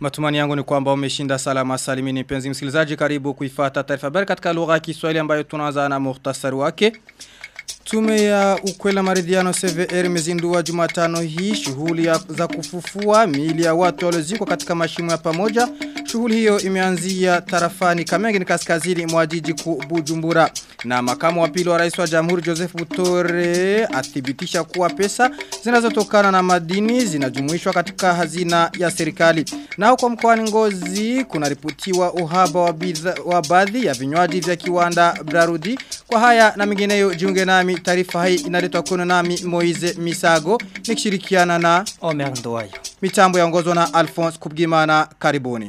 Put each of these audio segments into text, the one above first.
Matumani yangu ni kwamba umeshinda salama salimini penzi msikilizaji karibu kuifata taarifa habari katika lugha ya Kiswahili ambayo tunaanza na muhtasari wake. Tume ya ukwela maridhiano CVR imezindua Jumatano hii shughuli za kufufua miili ya watu waliozikwa katika mashimo ya pamoja. Shughuli hiyo imeanzia tarafani Kamenge ni kaskazini mwa jiji kuu Bujumbura. Na makamu wa pili wa rais wa Jamhuri Joseph Butore athibitisha kuwa pesa zinazotokana na madini zinajumuishwa katika hazina ya serikali. Na huko mkoani Ngozi kunaripotiwa uhaba wa, bidha, wa baadhi ya vinywaji vya kiwanda Brarudi. Kwa haya na mengineyo jiunge nami taarifa hii inaletwa kwenu nami Moize Misago nikishirikiana na Omer Ndoayo. Mitambo yaongozwa na Alphonse Kubgimana karibuni.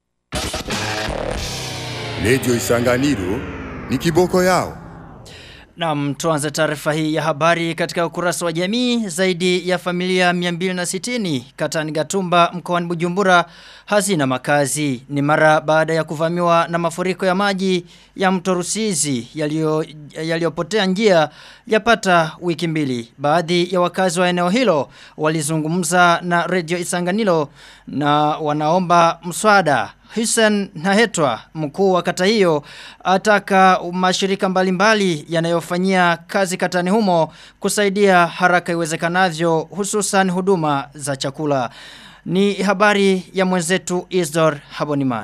Radio Isanganiro ni kiboko yao. Na tuanze taarifa hii ya habari katika ukurasa wa jamii zaidi ya familia 260 katani Gatumba mkoani Bujumbura hazina makazi ni mara baada ya kuvamiwa na mafuriko ya maji ya mto Rusizi yaliyopotea yali njia yapata wiki mbili baadhi ya wakazi wa eneo hilo walizungumza na Radio Isanganiro na wanaomba mswada Hussein Nahetwa mkuu wa kata hiyo ataka mashirika mbalimbali yanayofanyia kazi katani humo kusaidia haraka iwezekanavyo hususan huduma za chakula. Ni habari ya mwenzetu Isdor Habonimana.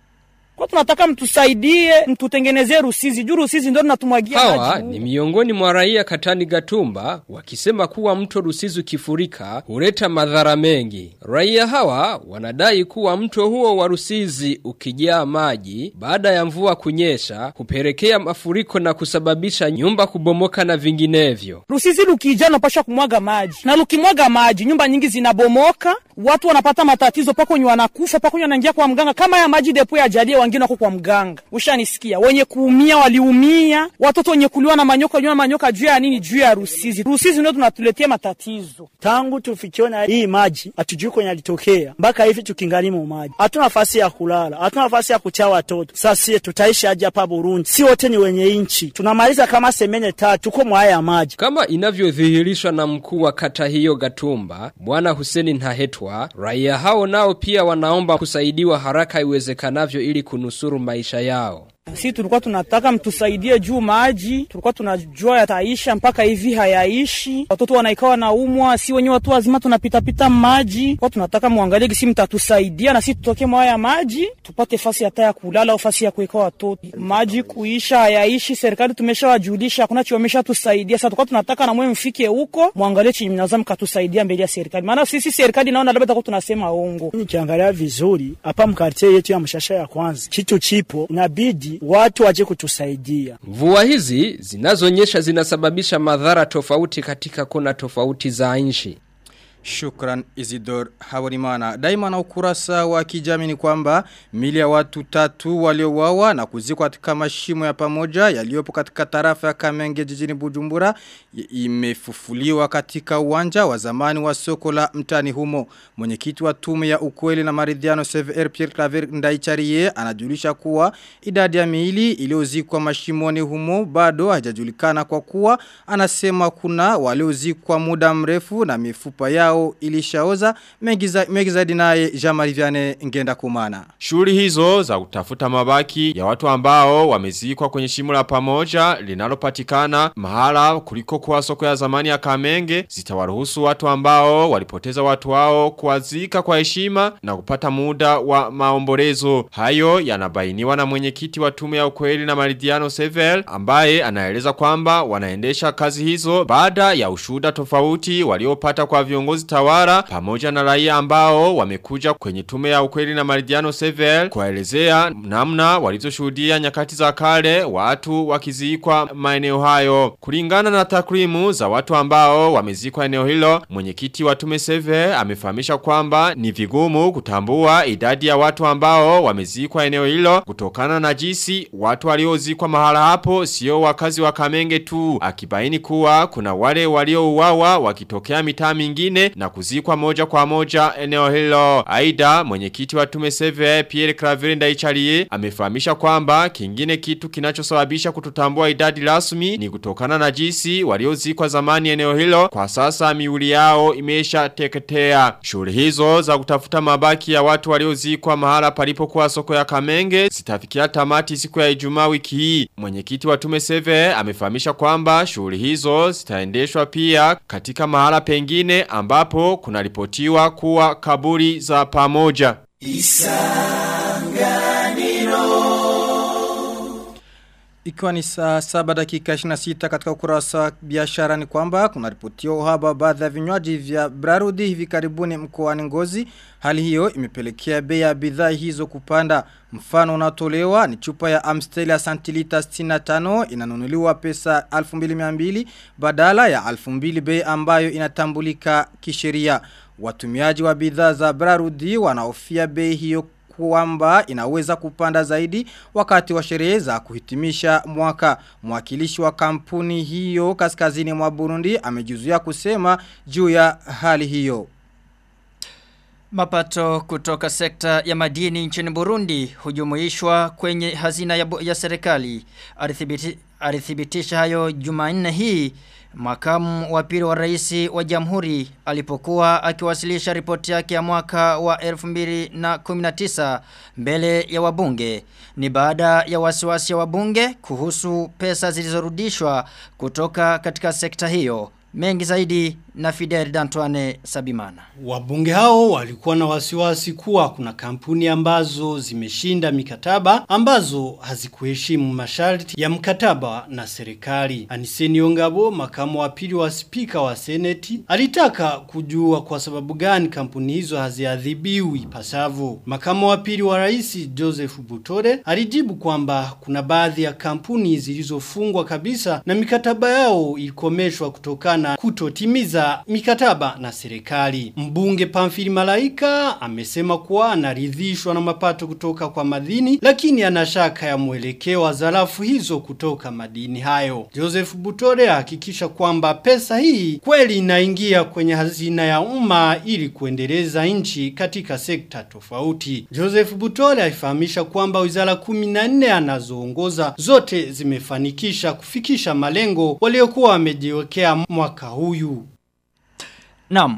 Kwa tunataka mtusaidie, mtutengenezee Rusizi. Juu Rusizi ndio tunatumwagia maji. Hawa ni miongoni mwa raia katani Gatumba wakisema kuwa mto Rusizi ukifurika huleta madhara mengi. Raia hawa wanadai kuwa mto huo wa Rusizi ukijaa maji baada ya mvua kunyesha kupelekea mafuriko na kusababisha nyumba kubomoka na vinginevyo. Rusizi lukijaa napasha kumwaga maji. Na lukimwaga maji, nyumba nyingi zinabomoka, watu wanapata matatizo pako wenye wanakufa, pako wenye wanaingia kwa mganga. Kama ya maji depo ya jalia wengine wako kwa mganga. Ushanisikia? Wenye kuumia waliumia, watoto wenye kuliwa na manyoka waliwa na manyoka juu ya nini? Juu ya Rusizi. Rusizi ndio tunatuletea matatizo. Tangu tufikiwe na hii maji, hatujui kwenye alitokea. Mpaka hivi tukingali mu maji. Hatuna nafasi ya kulala, hatuna nafasi ya kucha watoto. Sasa tutaishi aje hapa Burundi? Si wote ni wenye inchi. Tunamaliza kama semene tatu tuko mwaya ya maji. Kama inavyodhihirishwa na mkuu wa kata hiyo Gatumba, Bwana Huseni Nhahetwa, raia hao nao pia wanaomba kusaidiwa haraka iwezekanavyo ili kunusuru maisha yao. Si tulikuwa tunataka mtusaidie juu maji, tulikuwa tunajua yataisha mpaka hivi hayaishi. Watoto wanaikawa wanaumwa, si wenyewe watu wazima tunapita pita maji. Kwa tunataka muangalie kisi mtatusaidia na si tutoke mwaya ya maji, tupate fasi hata ya kulala au fasi ya kuweka watoto. Maji kuisha hayaishi, serikali tumeshawajulisha, hakuna chio tusaidia. Sasa tulikuwa tunataka na mwe mfike huko, muangalie chini mnaweza mkatusaidia mbele ya serikali. Maana sisi serikali naona labda tutakuwa tunasema ongo. Nikiangalia vizuri hapa mkartie yetu ya mshasha ya kwanza, kitu chipo inabidi watu waje kutusaidia. Mvua hizi zinazonyesha zinasababisha madhara tofauti katika kona tofauti za nchi. Shukran Isidor Hawarimana. Daima na ukurasa wa kijamii ni kwamba mili ya watu tatu waliowawa na kuzikwa katika mashimo ya pamoja yaliyopo katika tarafa ya Kamenge jijini Bujumbura imefufuliwa katika uwanja wa zamani wa soko la mtani humo. Mwenyekiti wa tume ya ukweli na maridhiano CVR Pierre Claver Ndaicharie anajulisha kuwa idadi ya miili iliyozikwa mashimoni humo bado hajajulikana kwa kuwa anasema kuna waliozikwa muda mrefu na mifupa yao yao ilishaoza mengi zaidi naye Jamari Viane ngenda kumana. Shughuli hizo za kutafuta mabaki ya watu ambao wamezikwa kwenye shimo la pamoja linalopatikana mahala kuliko kwa soko ya zamani ya Kamenge zitawaruhusu watu ambao walipoteza watu wao kuwazika kwa heshima na kupata muda wa maombolezo. Hayo yanabainiwa na mwenyekiti wa tume ya ukweli na maridhiano Sevel ambaye anaeleza kwamba wanaendesha kazi hizo baada ya ushuda tofauti waliopata kwa viongozi tawara pamoja na raia ambao wamekuja kwenye tume ya ukweli na maridhiano Sevel kuelezea namna walizoshuhudia nyakati za kale watu wakizikwa maeneo hayo. Kulingana na takwimu za watu ambao wamezikwa eneo hilo, mwenyekiti wa tume Sevel amefahamisha kwamba ni vigumu kutambua idadi ya watu ambao wamezikwa eneo hilo kutokana na jinsi watu waliozikwa mahala hapo sio wakazi wa Kamenge tu, akibaini kuwa kuna wale waliouawa wakitokea mitaa mingine na kuzikwa moja kwa moja eneo hilo. Aida mwenyekiti wa tume CVA Pierre Claver Ndaicharie amefahamisha kwamba kingine kitu kinachosababisha kututambua idadi rasmi ni kutokana na jinsi waliozikwa zamani eneo hilo kwa sasa miuli yao imesha teketea. Shughuli hizo za kutafuta mabaki ya watu waliozikwa mahala palipokuwa soko ya Kamenge zitafikia tamati siku ya Ijumaa wiki hii. Mwenyekiti wa tume CVA amefahamisha kwamba shughuli hizo zitaendeshwa pia katika mahala pengine ambapo kunaripotiwa kuwa kaburi za pamoja. Ikiwa ni saa saba dakika 26 katika ukurasa wa biashara ni kwamba kuna ripotiwa uhaba wa baadhi ya vinywaji vya Brarudi hivi karibuni mkoani Ngozi. Hali hiyo imepelekea bei ya bidhaa hizo kupanda. Mfano unatolewa ni chupa ya Amstel ya santilita 65 inanunuliwa pesa 1200 badala ya 2000 bei ambayo inatambulika kisheria. Watumiaji wa bidhaa za Brarudi wanaofia bei hiyo kwamba inaweza kupanda zaidi wakati wa sherehe za kuhitimisha mwaka. Mwakilishi wa kampuni hiyo kaskazini mwa Burundi amejuzuia kusema juu ya hali hiyo. Mapato kutoka sekta ya madini nchini Burundi hujumuishwa kwenye hazina ya, ya serikali. Alithibiti, alithibitisha hayo Jumanne hii Makamu wa pili wa rais wa jamhuri alipokuwa akiwasilisha ripoti yake ya mwaka wa 2019 mbele ya wabunge. Ni baada ya wasiwasi ya wabunge kuhusu pesa zilizorudishwa kutoka katika sekta hiyo. Mengi zaidi na Fidel Dantoine Sabimana. Wabunge hao walikuwa na wasiwasi kuwa kuna kampuni ambazo zimeshinda mikataba ambazo hazikuheshimu masharti ya mkataba na serikali. Aniseni Ongabo, makamu wa pili wa spika wa seneti, alitaka kujua kwa sababu gani kampuni hizo haziadhibiwi ipasavyo. Makamu wa pili wa rais Joseph Butore alijibu kwamba kuna baadhi ya kampuni zilizofungwa kabisa na mikataba yao ilikomeshwa kutokana kutotimiza mikataba na serikali. Mbunge Pamfili Malaika amesema kuwa anaridhishwa na mapato kutoka kwa madini lakini anashaka ya mwelekeo wa zarafu hizo kutoka madini hayo. Joseph Butore hakikisha kwamba pesa hii kweli inaingia kwenye hazina ya umma ili kuendeleza nchi katika sekta tofauti. Joseph Butore alifahamisha kwamba wizara 14 anazoongoza zote zimefanikisha kufikisha malengo waliokuwa wamejiwekea mwaka huyu. Naam.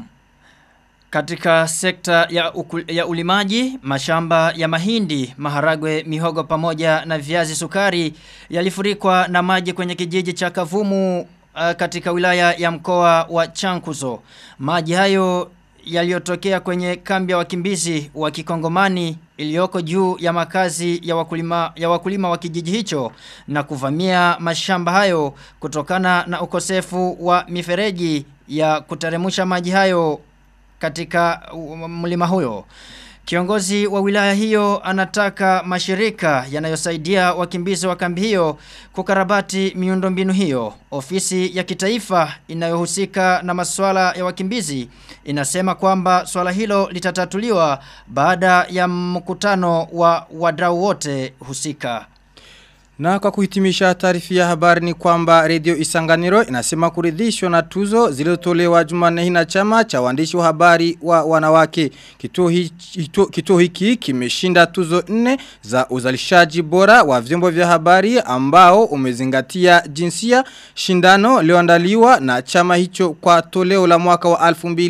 Katika sekta ya, ukul, ya ulimaji, mashamba ya mahindi, maharagwe, mihogo pamoja na viazi sukari yalifurikwa na maji kwenye kijiji cha Kavumu uh, katika wilaya ya mkoa wa Chankuzo. Maji hayo yaliyotokea kwenye kambi ya wakimbizi wa Kikongomani iliyoko juu ya makazi ya wakulima ya wakulima wa kijiji hicho na kuvamia mashamba hayo kutokana na ukosefu wa mifereji ya kuteremusha maji hayo katika mlima huyo. Kiongozi wa wilaya hiyo anataka mashirika yanayosaidia wakimbizi wa kambi hiyo kukarabati miundombinu hiyo. Ofisi ya kitaifa inayohusika na masuala ya wakimbizi inasema kwamba swala hilo litatatuliwa baada ya mkutano wa wadau wote husika. Na kwa kuhitimisha taarifa ya habari ni kwamba Radio Isanganiro inasema kuridhishwa na tuzo zilizotolewa Jumanne hii na chama cha waandishi wa habari wa wanawake. Kituo hiki, kituo hiki kimeshinda tuzo nne za uzalishaji bora wa vyombo vya habari ambao umezingatia jinsia shindano lioandaliwa na chama hicho kwa toleo la mwaka wa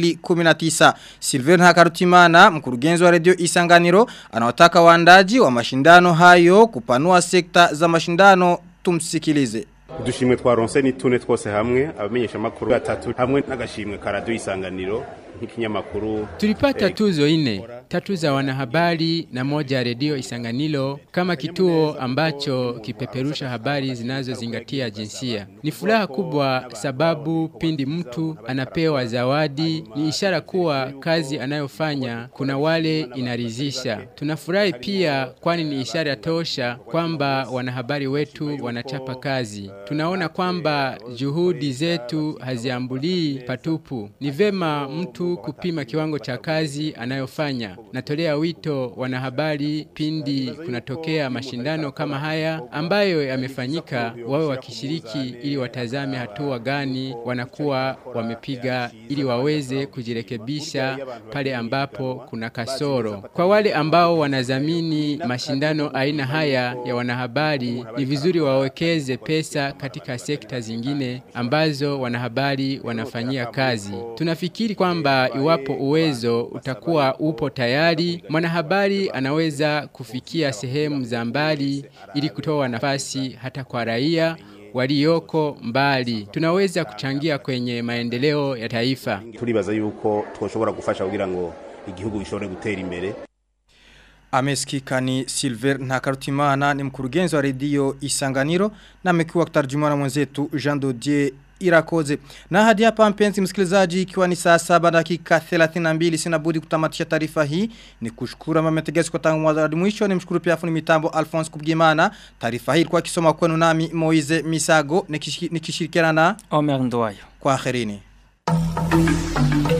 2019. Silver Hakarutimana, mkurugenzi wa Radio Isanganiro, anawataka waandaji wa mashindano hayo kupanua sekta za mashindano tumsikilize udushimwe twaronse ni tune twose hamwe abamenyesha makuru gatatu hamwe n'agashimwe ka radio isanganiro nk'ikinyamakuru tulipata tuzo ine tatu za wanahabari na moja ya redio Isanganilo kama kituo ambacho kipeperusha habari zinazozingatia jinsia. Ni furaha kubwa sababu pindi mtu anapewa zawadi ni ishara kuwa kazi anayofanya kuna wale inarizisha. Tunafurahi pia kwani ni ishara tosha kwamba wanahabari wetu wanachapa kazi. Tunaona kwamba juhudi zetu haziambulii patupu. Ni vema mtu kupima kiwango cha kazi anayofanya. Tanzania. Natolea wito wanahabari pindi kunatokea mashindano kama haya ambayo yamefanyika wawe wakishiriki ili watazame hatua gani wanakuwa wamepiga ili waweze kujirekebisha pale ambapo kuna kasoro. Kwa wale ambao wanadhamini mashindano aina haya ya wanahabari ni vizuri wawekeze pesa katika sekta zingine ambazo wanahabari wanafanyia kazi. Tunafikiri kwamba iwapo uwezo utakuwa upo tayari, mwanahabari anaweza kufikia sehemu za mbali ili kutoa nafasi hata kwa raia walioko mbali. Tunaweza kuchangia kwenye maendeleo ya taifa. turibaza yuko twoshobora gufasha kugira ngo igihugu gishobore gutera imbere Amesikika ni Silver Ntakarutimana ni mkurugenzi wa redio Isanganiro na amekuwa kutarjumana mwenzetu Jean Dodier Irakoze. Na hadi hapa mpenzi msikilizaji ikiwa ni saa saba dakika 32 sina budi kutamatisha taarifa hii ni kushukuru mama tegesi kwa tangu mwanzo hadi mwisho ni mshukuru pia fundi mitambo Alphonse Kubgimana. Taarifa hii ilikuwa kisoma kwenu nami Moize Misago nikishirikiana na Omer Ndwayo. kwa akhirini.